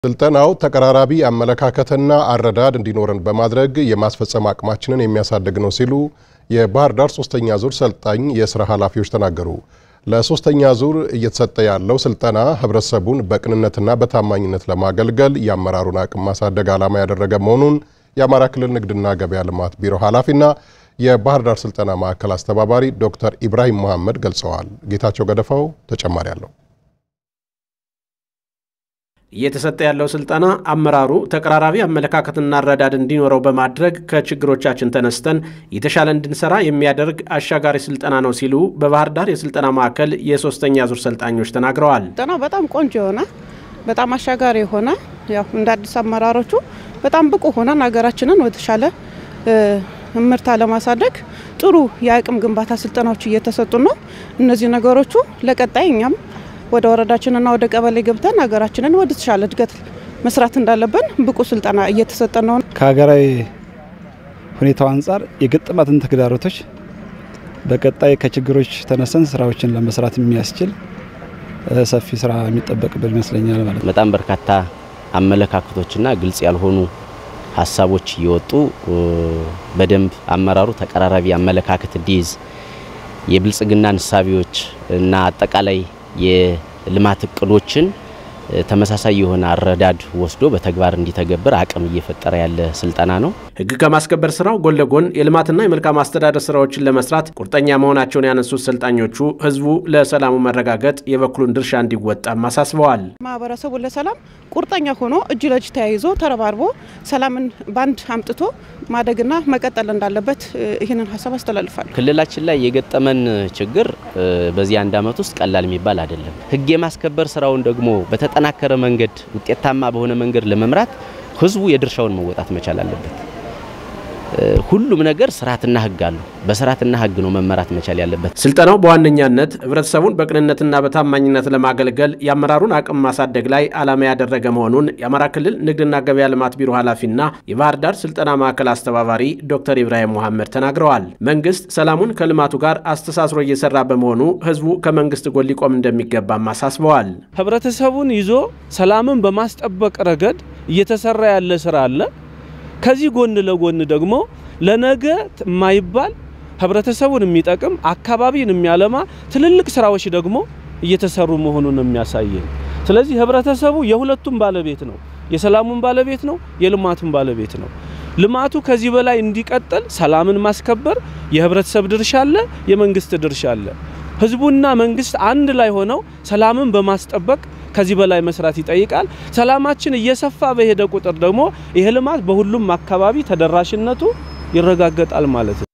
ስልጠናው ተቀራራቢ አመለካከትና አረዳድ እንዲኖረን በማድረግ የማስፈጸም አቅማችንን የሚያሳድግ ነው ሲሉ የባህር ዳር ሶስተኛ ዙር ሰልጣኝ የስራ ኃላፊዎች ተናገሩ። ለሶስተኛ ዙር እየተሰጠ ያለው ስልጠና ህብረተሰቡን በቅንነትና በታማኝነት ለማገልገል የአመራሩን አቅም ማሳደግ ዓላማ ያደረገ መሆኑን የአማራ ክልል ንግድና ገበያ ልማት ቢሮ ኃላፊና የባህር ዳር ስልጠና ማዕከል አስተባባሪ ዶክተር ኢብራሂም መሐመድ ገልጸዋል። ጌታቸው ገደፋው ተጨማሪ አለው። እየተሰጠ ያለው ስልጠና አመራሩ ተቀራራቢ አመለካከትና አረዳድ እንዲኖረው በማድረግ ከችግሮቻችን ተነስተን የተሻለ እንድንሰራ የሚያደርግ አሻጋሪ ስልጠና ነው ሲሉ በባህር ዳር የስልጠና ማዕከል የሶስተኛ ዙር ሰልጣኞች ተናግረዋል። ስልጠናው በጣም ቆንጆ የሆነ በጣም አሻጋሪ የሆነ ያው እንደ አዲስ አመራሮቹ በጣም ብቁ ሆነን ሀገራችንን ወደተሻለ እምርታ ለማሳደግ ጥሩ የአቅም ግንባታ ስልጠናዎች እየተሰጡ ነው። እነዚህ ነገሮቹ ለቀጣይ እኛም ወደ ወረዳችንና ወደ ቀበሌ ገብተን ሀገራችንን ወደ ተሻለ እድገት መስራት እንዳለብን ብቁ ስልጠና እየተሰጠ ነው። ከሀገራዊ ሁኔታው አንጻር የገጠማትን ተግዳሮቶች በቀጣይ ከችግሮች ተነስተን ስራዎችን ለመስራት የሚያስችል ሰፊ ስራ የሚጠበቅብን ይመስለኛል ማለት ነው። በጣም በርካታ አመለካከቶችና ግልጽ ያልሆኑ ሀሳቦች እየወጡ በደንብ አመራሩ ተቀራራቢ አመለካከት እንዲይዝ የብልጽግና ንሳቢዎች እና አጠቃላይ የልማት እቅዶችን ተመሳሳይ የሆነ አረዳድ ወስዶ በተግባር እንዲተገብር አቅም እየፈጠረ ያለ ስልጠና ነው። ሕግ ከማስከበር ስራው ጎን ለጎን የልማትና የመልካም አስተዳደር ስራዎችን ለመስራት ቁርጠኛ መሆናቸውን ያነሱት ሰልጣኞቹ ሕዝቡ ለሰላሙ መረጋገጥ የበኩሉን ድርሻ እንዲወጣም አሳስበዋል። ማህበረሰቡ ለሰላም ቁርጠኛ ሆኖ እጅ ለእጅ ተያይዞ ተረባርቦ ሰላምን ባንድ አምጥቶ ማደግና መቀጠል እንዳለበት ይህንን ሀሳብ አስተላልፋል። ክልላችን ላይ የገጠመን ችግር በዚህ አንድ ዓመት ውስጥ ቀላል የሚባል አይደለም። ሕግ የማስከበር ስራውን ደግሞ በተጠናከረ መንገድ ውጤታማ በሆነ መንገድ ለመምራት ህዝቡ የድርሻውን መወጣት መቻል አለበት። ሁሉም ነገር ስርዓትና ህግ አሉ። በስርዓትና ህግ ነው መመራት መቻል ያለበት። ስልጠናው በዋነኛነት ህብረተሰቡን በቅንነትና በታማኝነት ለማገልገል የአመራሩን አቅም ማሳደግ ላይ ዓላማ ያደረገ መሆኑን የአማራ ክልል ንግድና ገበያ ልማት ቢሮ ኃላፊና የባህር ዳር ስልጠና ማዕከል አስተባባሪ ዶክተር ኢብራሂም መሐመድ ተናግረዋል። መንግስት ሰላሙን ከልማቱ ጋር አስተሳስሮ እየሰራ በመሆኑ ህዝቡ ከመንግስት ጎን ሊቆም እንደሚገባም አሳስበዋል። ህብረተሰቡን ይዞ ሰላምን በማስጠበቅ ረገድ እየተሰራ ያለ ስራ አለ። ከዚህ ጎን ለጎን ደግሞ ለነገ የማይባል ህብረተሰቡን የሚጠቅም አካባቢን የሚያለማ ትልልቅ ስራዎች ደግሞ እየተሰሩ መሆኑን የሚያሳየን። ስለዚህ ህብረተሰቡ የሁለቱም ባለቤት ነው። የሰላሙን ባለቤት ነው፣ የልማቱን ባለቤት ነው። ልማቱ ከዚህ በላይ እንዲቀጥል ሰላምን ማስከበር የህብረተሰብ ድርሻ አለ፣ የመንግስት ድርሻ አለ። ህዝቡና መንግስት አንድ ላይ ሆነው ሰላምን በማስጠበቅ ከዚህ በላይ መስራት ይጠይቃል። ሰላማችን እየሰፋ በሄደ ቁጥር ደግሞ ይህ ልማት በሁሉም አካባቢ ተደራሽነቱ ይረጋገጣል ማለት ነው።